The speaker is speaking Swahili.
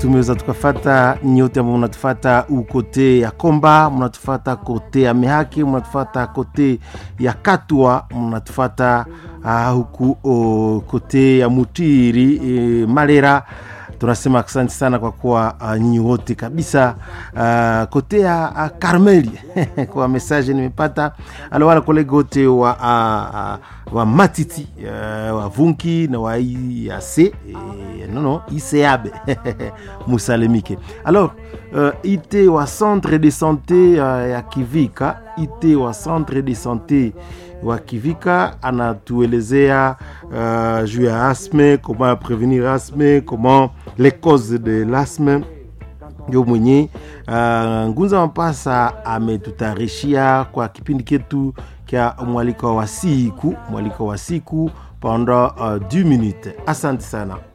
tumeweza tukafata nyote ambao mnatufata ukote ya Komba, mnatufata kote ya Mehaki, mnatufata kote ya Katwa, mnatufata uh, huku uh, kote ya Mutiri uh, Malera tunasema asante sana kwa kuwa uh, nyinyi wote kabisa uh, kote ya uh, Karmeli kwa message nimepata alo wala kolege wote wa, uh, uh, wa Matiti uh, wa Vunki na wa IAC eh, non non ICAB musalemike alors uh, ite wa centre de santé uh, ya Kivika ite wa centre de santé wa Kivika anatuelezea uh, juu ya asthme, comment prévenir asthme, comment les causes de l'asthme ndio mwenye uh, Ngunza Mapasa ametutayarishia kwa kipindi ketu kya mwaliko wa siku, mwaliko wa siku pendant uh, 10 minutes. Asante sana.